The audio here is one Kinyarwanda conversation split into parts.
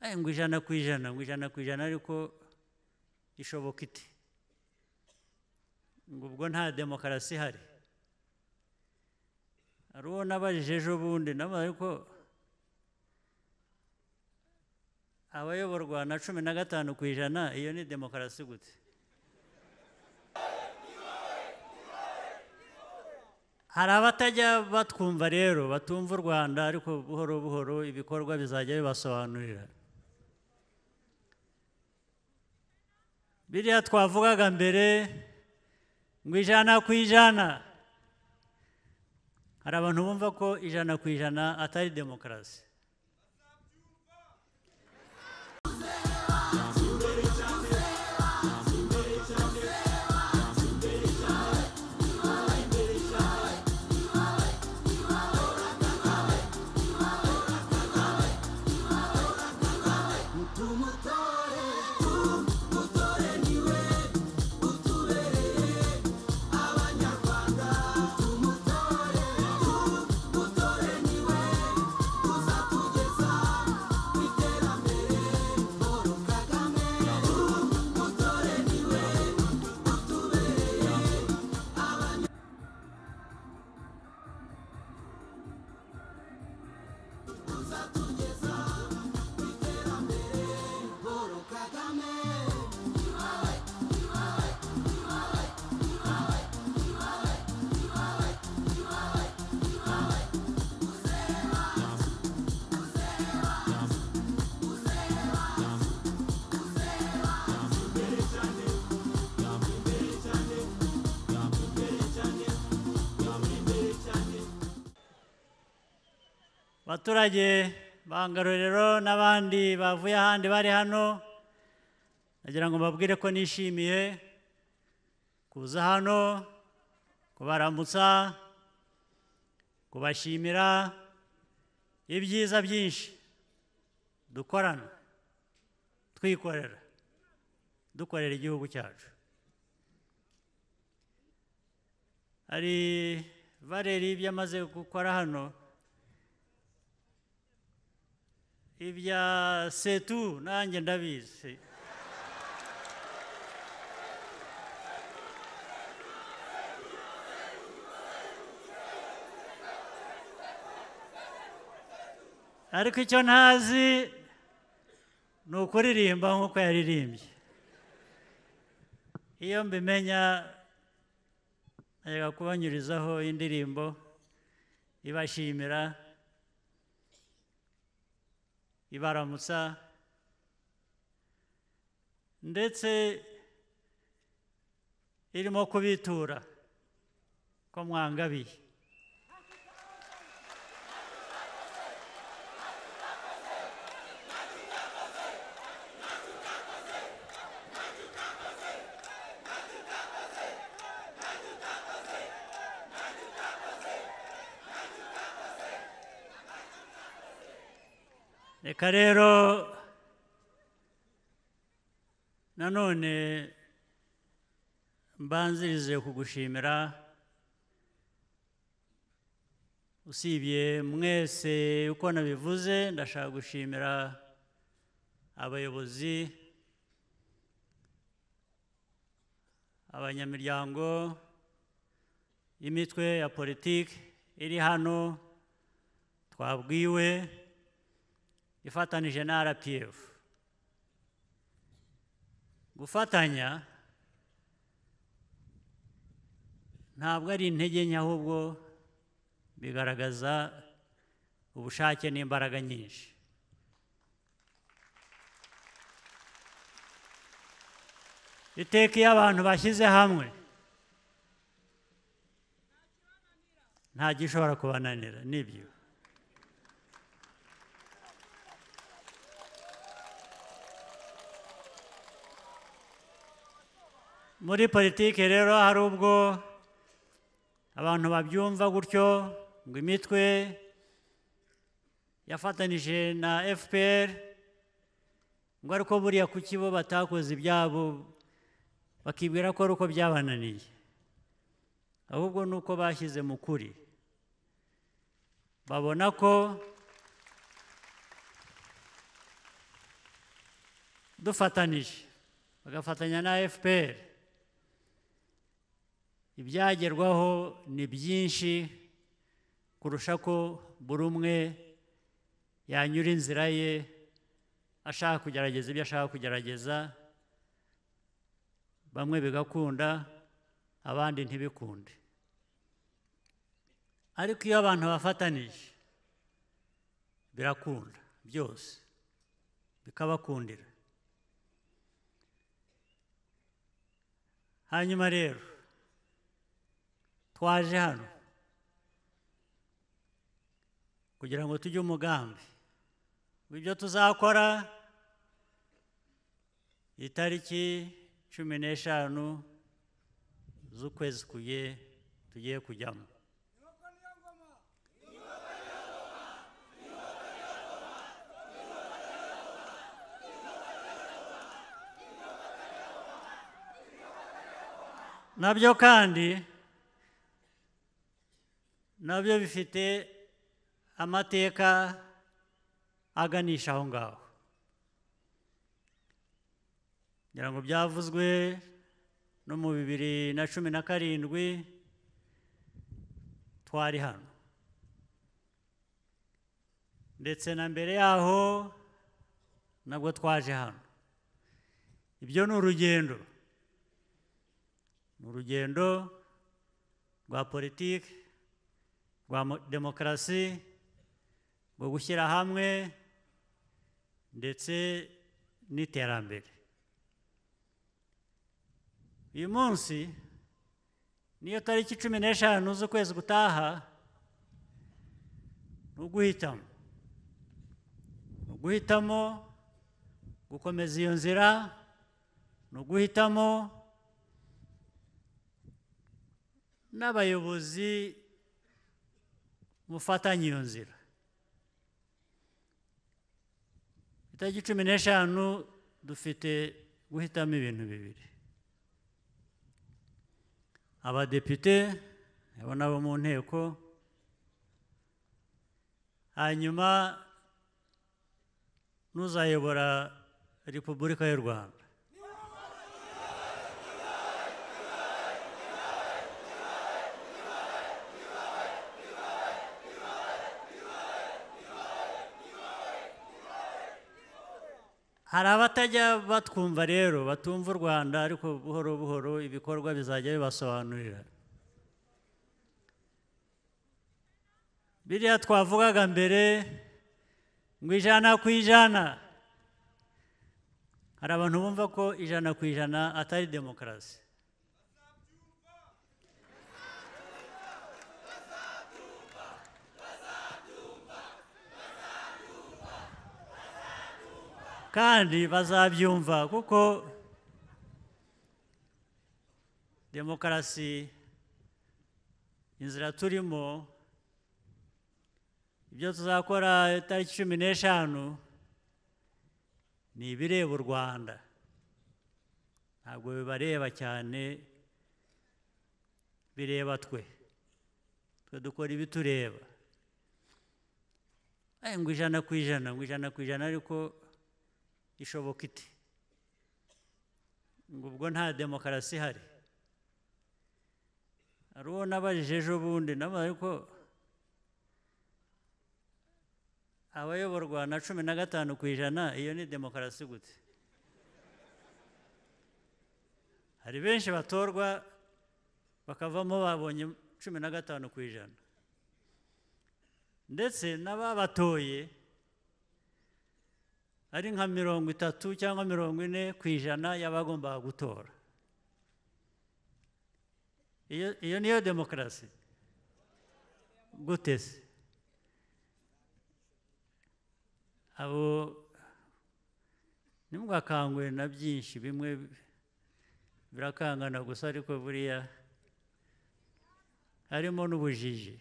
Eh, ngo ijana ku ijana ngo ijana ku ijana ariko ishoboka ite ngo ubwo nta demokarasi ihari hari uwo nabajije ejo bundi nawe ariko abayoborwa na cumi na gatanu ku ijana iyo ni demokarasi gute hari abatajya batwumva rero batumva u rwanda ariko buhoro buhoro ibikorwa bizajya bibasobanurira biriya twavugaga mbere ngo ijana ku ijana hari abantu bumva ko ijana ku ijana atari demokarasi abaturage bangarorero n'abandi bavuye ahandi bari hano nagira ngo mbabwire ko nishimiye kuza hano kubaramutsa kubashimira ibyiza byinshi dukorana twikorera dukorera igihugu cyacu hari valeri ibyo amaze gukora hano ibya setu nanjye ndabizi ariko icyo ntazi ni ukuririmba nk'uko yaririmbye iyo mbimenya najyaga kubanyurizaho indirimbo ibashimira ibaramutsa ndetse irimo kubitura ko mwangabiye reka rero nanone mbanzirize kugushimira usibye mwese uko nabivuze ndashaka gushimira abayobozi abanyamiryango y'imitwe ya politiki iri hano twabwiwe ifatanije na rpf gufatanya ntabwo ari intege nke ahubwo bigaragaza ubushake n'imbaraga nyinshi iteka iyo abantu bashyize hamwe nta gishobora kubananira nibyo muri politiki rero hari ubwo abantu babyumva gutyo ngo imitwe yafatanije na fpr ngo ariko buriya kuki bo batakoze ibyabo bakibwira ko ari uko byabananiye ahubwo ni uko bashyize mu kuri babona ko dufatanije bagafatanya na fpr ibyagerwaho ni byinshi kurusha ko buri umwe yanyura inzira ye ashaka kugerageza ibyo ashaka kugerageza bamwe bigakunda abandi ntibikunde ariko iyo abantu bafatanije birakunda byose bikabakundira hanyuma rero twaje hano kugira ngo tujye umugambi ibyo tuzakora itariki cumi n'eshanu z'ukwezi kuye tugiye kujyamo nabyo kandi nabyo bifite amateka aganisha aho ngaho ngira ngo byavuzwe no mu bibiri na cumi na karindwi twari hano ndetse na mbere yaho nabwo twaje hano ibyo ni urugendo ni urugendo rwa politiki rwa demokarasi rwo gushyira hamwe ndetse n'iterambere uyu munsi niyo tariki cumi n'eshanu z'ukwezi gutaha ni uguhitamo ni uguhitamo gukomeza iyo nzira ni uguhitamo n'abayobozi mufatanya iyo nzira itariki cumi n'eshanu dufite guhitamo ibintu bibiri abadepite abo nabo mu nteko hanyuma n'uzayobora repubulika y'u rwanda hari abatajya batwumva rero batumva u rwanda ariko buhoro buhoro ibikorwa bizajya bibasobanurira biriya twavugaga mbere ngo ijana ku ijana hari abantu bumva ko ijana ku ijana atari demokarasi kandi bazabyumva kuko demokarasi inzira turimo ibyo tuzakora itariki cumi n'eshanu ni ibireba u rwanda ntabwo bibareba cyane bireba twe twe dukora ibitureba ngo ijana ku ijana ngo ijana ku ijana ariko ishoboka iti ngo ubwo nta demokarasi ihari hari uwo nabajije ejo bundi nabo ariko abayoborwa na cumi na gatanu ku ijana iyo ni demokarasi gute hari benshi batorwa bakavamo babonye cumi na gatanu ku ijana ndetse n'ababatoye ari nka mirongo itatu cyangwa mirongo ine ku ijana y'abagombaga gutora iyo niyo demokarasi gute se abo ntimwakangure na byinshi bimwe birakangana gusa ariko buriya harimo n'ubujiji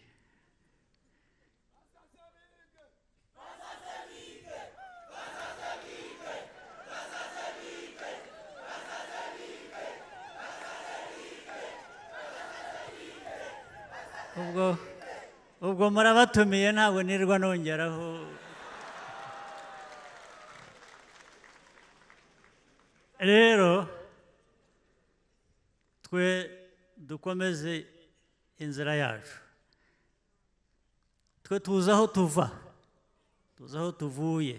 ubwo ubwo murabatumiye ntabwo nirwa nongeraho rero twe dukomeze inzira yacu twe tuzi aho tuva tuzi aho tuvuye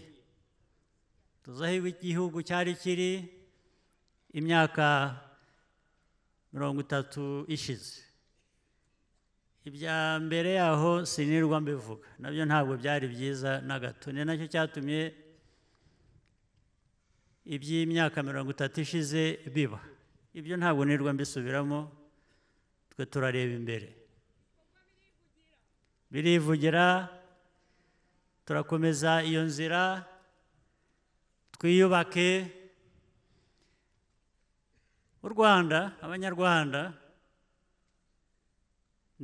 tuzi aho igihugu cyari kiri imyaka mirongo itatu ishize ibya mbere yaho sinirwa mbivuga nabyo ntabwo byari byiza na gato ni nacyo cyatumye iby'imyaka mirongo itatu ishize biba ibyo ntabwo nirwa mbisubiramo twe turareba imbere birivugira turakomeza iyo nzira twiyubake u rwanda abanyarwanda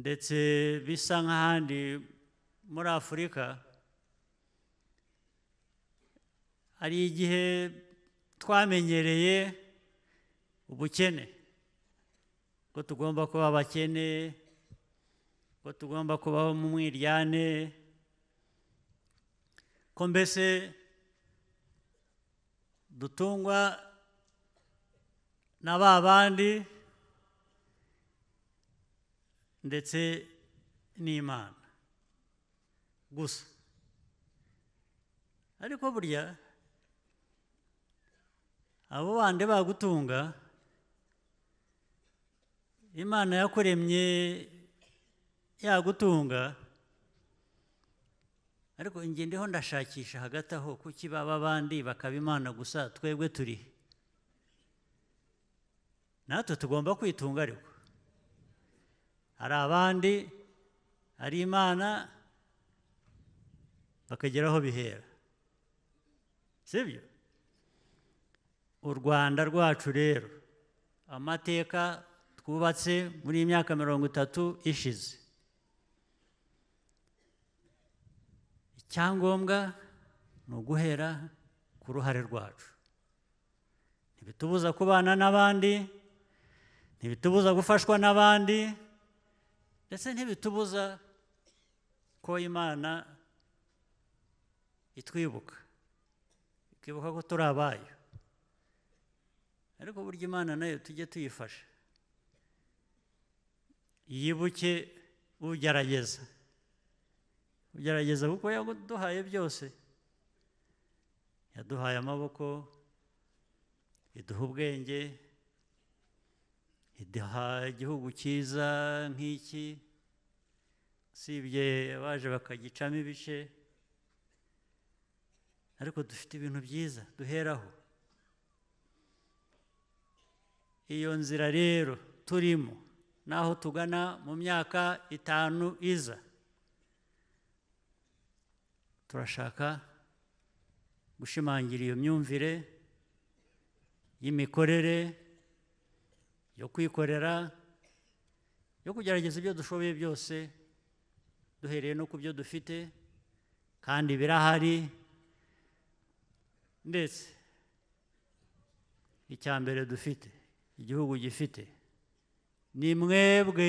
ndetse bisa nk'ahandi muri afurika hari igihe twamenyereye ubukene ko tugomba kuba abakene ko tugomba kubaho mu mwiryane ko mbese dutungwa na ba bandi ndetse n'imana gusa ariko burya abo bandi bagutunga imana yakuremye yagutunga ariko ndiho ndashakisha hagati aho kuki baba abandi bakaba imana gusa twebwe turi natwe tugomba kwitunga ariko hari abandi hari imana bakagera aho bihera sibyo u rwanda rwacu rero amateka twubatse muri iyi myaka mirongo itatu ishize icyangombwa ni uguhera ku ruhare rwacu ntibitubuza kubana n'abandi ntibitubuza gufashwa n'abandi ndetse ntibitubuza ko imana itwibuka ikibuka ko turi abayo ariko burya imana nayo tujye tuyifasha yibuke ugerageza ugerageza kuko yaduhaye byose yaduhaye amaboko iduha ubwenge iduha igihugu cyiza nk'iki usibye abaje bakagicamo ibice ariko dufite ibintu byiza duheraho iyo nzira rero turimo n'aho tugana mu myaka itanu iza turashaka gushimangira iyo myumvire y'imikorere yo kwikorera yo kugerageza ibyo dushoboye byose duhereye no ku byo dufite kandi birahari ndetse icya mbere dufite igihugu gifite ni mwebwe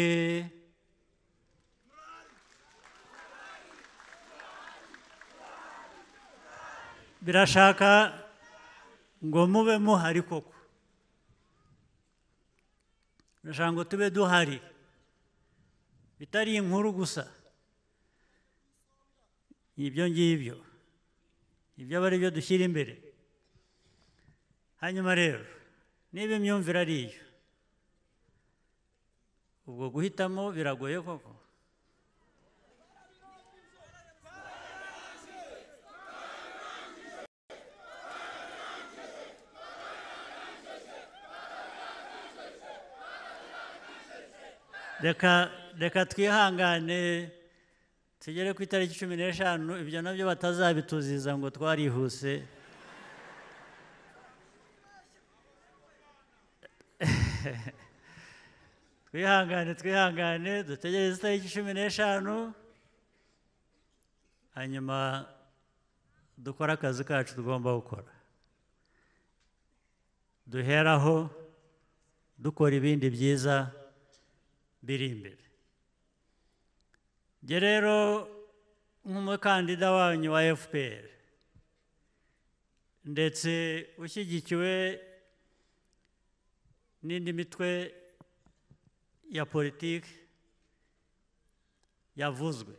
birashaka ngo mube muhari koko birashaka ngo tube duhari bitari inkuru gusa ibyo ngibyo ibyo aba ari byo dushyira imbere hanyuma rero niba imyumvire ari iyo ubwo guhitamo biragoye koko reka twihangane tugere ku itariki cumi n'eshanu ibyo nabyo batazabituziza ngo twarihuse twihangane twihangane dutegereze itariki cumi n'eshanu hanyuma dukore akazi kacu tugomba gukora duheraho dukora ibindi byiza biri imbere njye rero nk'umukandida wanyu wa fpr ndetse ushyigikiwe n'indi mitwe ya politiki yavuzwe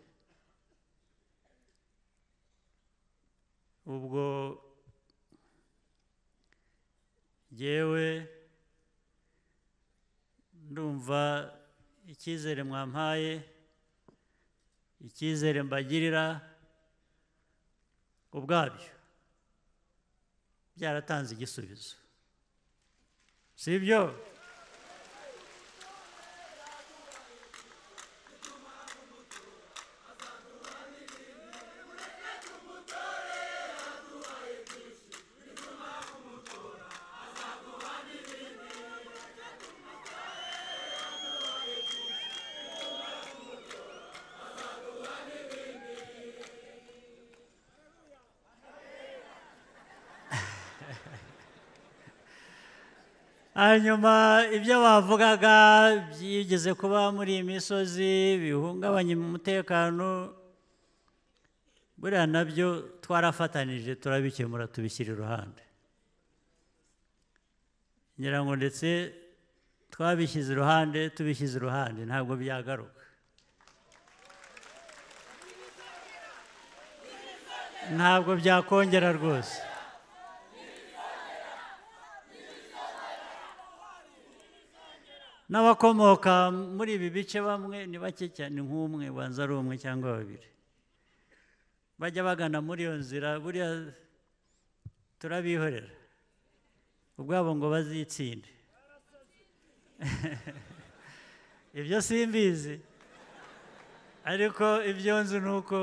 ubwo yewe ndumva icyizere mwampaye icyizere mbagirira ubwabyo byaratanze igisubizo si byo hanyuma ibyo bavugaga byigeze kuba muri iyi misozi bihungabanya umutekano buriya nabyo twarafatanije turabikemura tubishyira iruhande ngira ngo ndetse twabishyize iruhande tubishyize iruhande ntabwo byagaruka ntabwo byakongera rwose n'abakomoka muri ibi bice bamwe ni bake cyane nk'umwe ubanza ari umwe cyangwa babiri bajya bagana muri iyo nzira buriya turabihorera ubwabo ngo bazitsinde ibyo simbizi ariko ibyo nzi ni uko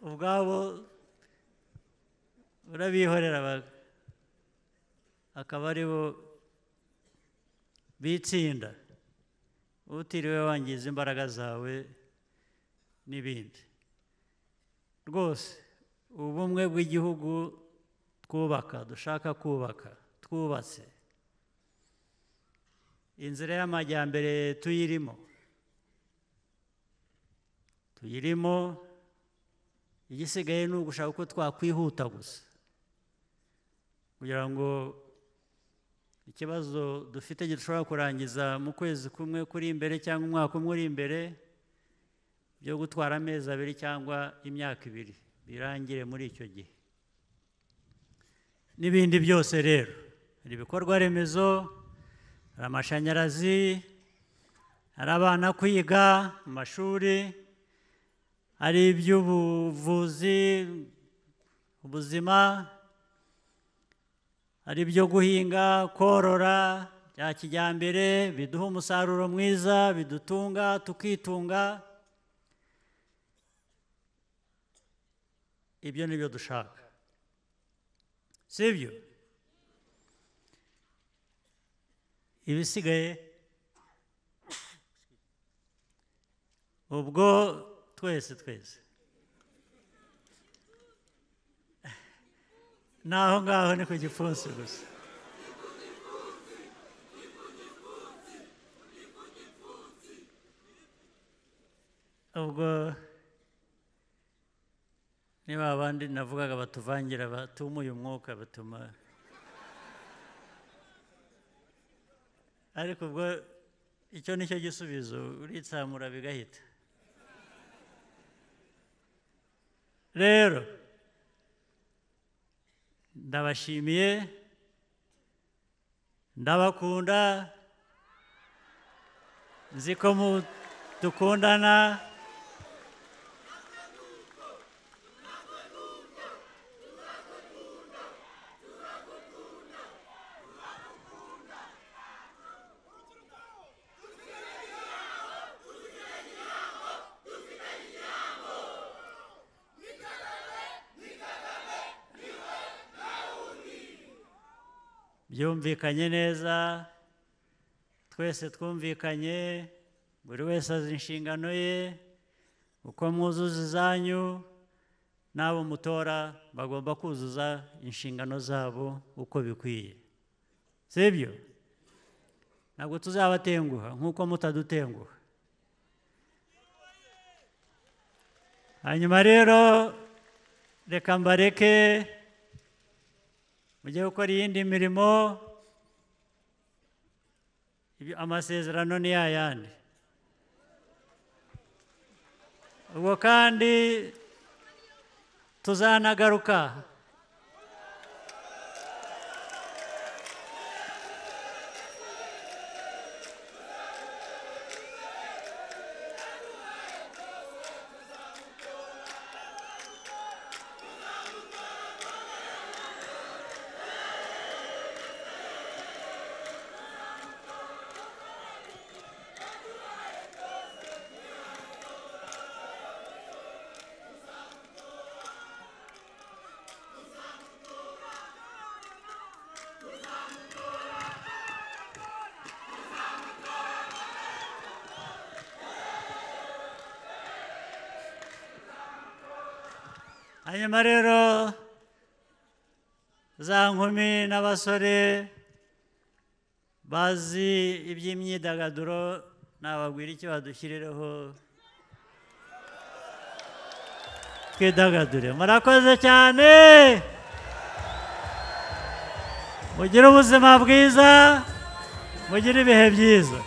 ubwabo urabihorera akaba ari bo bitsinda utiriwe wangiza imbaraga zawe n'ibindi rwose ubumwe bw'igihugu twubaka dushaka kubaka twubatse inzira y'amajyambere tuyirimo tuyirimo igisigaye ni ugushaka uko twakwihuta gusa kugira ngo ikibazo dufite gishobora kurangiza mu kwezi kumwe kuri imbere cyangwa umwaka umwe uri imbere byo gutwara amezi abiri cyangwa imyaka ibiri birangire muri icyo gihe n'ibindi byose rero hari ibikorwa remezo hari amashanyarazi hari abana kwiga mu mashuri hari iby'ubuvuzi ubuzima hari ibyo guhinga korora bya kijyambere biduha umusaruro mwiza bidutunga tukitunga ibyo ni byo dushaka si byo ibisigaye ubwo twese twese naho ngaho ni ku gipfunsi gusa ubwo niba abandi navugaga batuvangira batumuye umwuka batuma ariko ubwo icyo ni cyo gisubizo uritsamura bigahita rero ndabashimiye ndabakunda nzi ko dukundana byumvikanye neza twese twumvikanye buri wese azi inshingano ye uko mwuzuza izanyu n'abo mutora bagomba kuzuza inshingano zabo uko bikwiye si byo ntabwo tuzabatenguha nk'uko mutadutenguha hanyuma rero reka mbareke mujye gukora iyindi mirimo Ibyo- amasezerano ni ya yandi ubwo kandi tuzanagaruka hanyuma rero za nkumi n'abasore bazi iby'imyidagaduro nababwira icyo badushyirireho twidagadure murakoze cyane mugire ubuzima bwiza mugire ibihe byiza